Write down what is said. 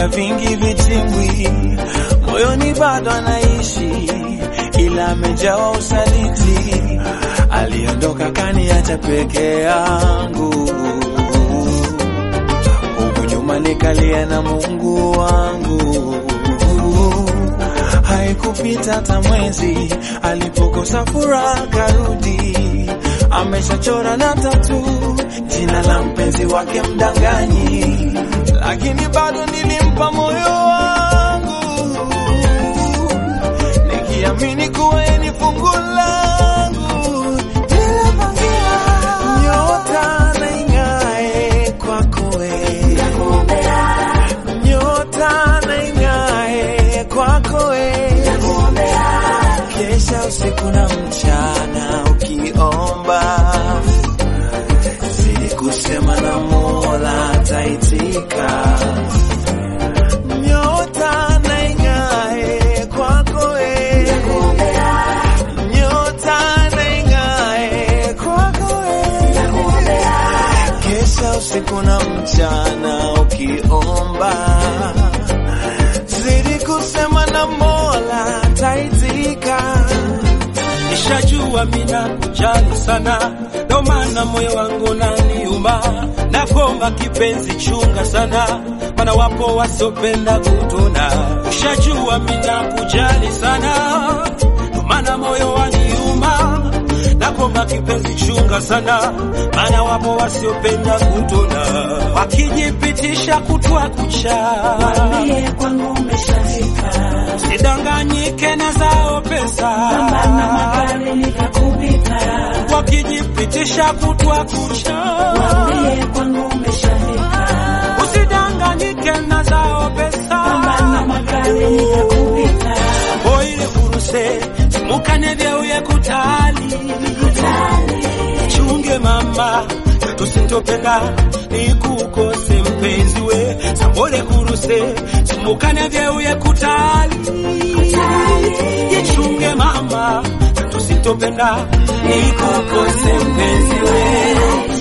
amepiga vingi vitimbwi, moyoni bado anaishi, ila amejawa usaliti. Aliondoka kaniacha peke yangu, huku nyuma nikalia na Mungu wangu. Haikupita hata mwezi, alipokosa furaha karudi, ameshachora na tatu jina la mpenzi wake mdanganyi, lakini bado nilimpa moyo wangu nikiamini kuwa yeye ni fungu langu. Nilipangia nyota na ing'ae kwako wewe, nyota na ing'ae kwako wewe, kesha usiku na mchana ukiomba zidi kusema na Mola taitika. Nyota na ing'ae kwako wewe, nyota na ing'ae kwako wewe, kesha usiku na mchana ukiomba zidi kusema na Mola taitika. Nishajua mina kujali sana, ndo maana moyo wangu naniuma. Nakomba kipenzi, chunga sana, maana wapo wasiopenda kutona. Nishajua mina kujali sana, ndo maana moyo waniuma. Nakomba kipenzi, chunga sana, maana wapo wasiopenda kutona, wakijipitisha kutwa kucha. Waambie kwangu umeshafika, Sidanganyike na zao pesa pambana magari nikakupita. wakijipitisha kutwa kucha, Waambie kwangu umeshafika, usidanganyike na zao pambana pesa magari nikakupita. oile kuruse simukane vyeuye kutali chunge mama tusintopenda nikukose mpenzi we sambole kuruse simukane vyeuye kutali ichunge mama tusintopenda nikukose mpenzi we